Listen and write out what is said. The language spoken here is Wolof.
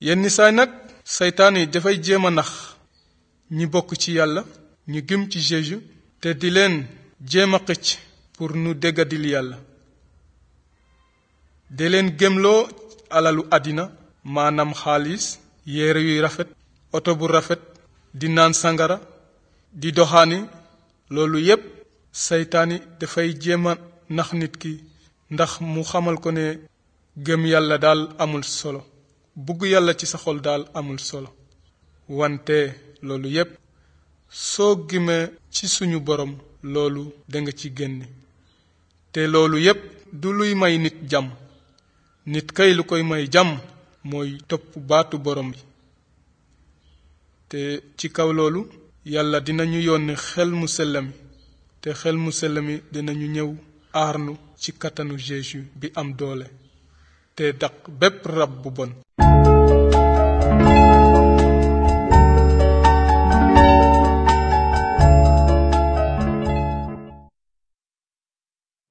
yenn saay nag seytaan yi dafay jéem a nax ñi bokk ci yàlla ñu gëm ci Jésus te di leen jéem a xëcc pour nu déggadil yàlla de leen gëmloo alalu àddina maanaam xaalis yére yuy rafet oto bu rafet di naan sangara di doxaani loolu yépp seytaani dafay jéem a nax nit ki ndax mu xamal ko ne gëm yàlla daal amul solo bugg yàlla ci sa xol daal amul solo wante loolu yépp soo gimee ci suñu borom loolu danga ci génne te loolu yépp du luy may nit jàmm nit kay lu koy may jàmm mooy topp baatu borom bi te ci kaw loolu yàlla dinañu yónni xel mu sell mi te xel mu sell mi dinañu ñëw aarnu ci kattanu Jésus bi am doole te daq bépp rab bu bon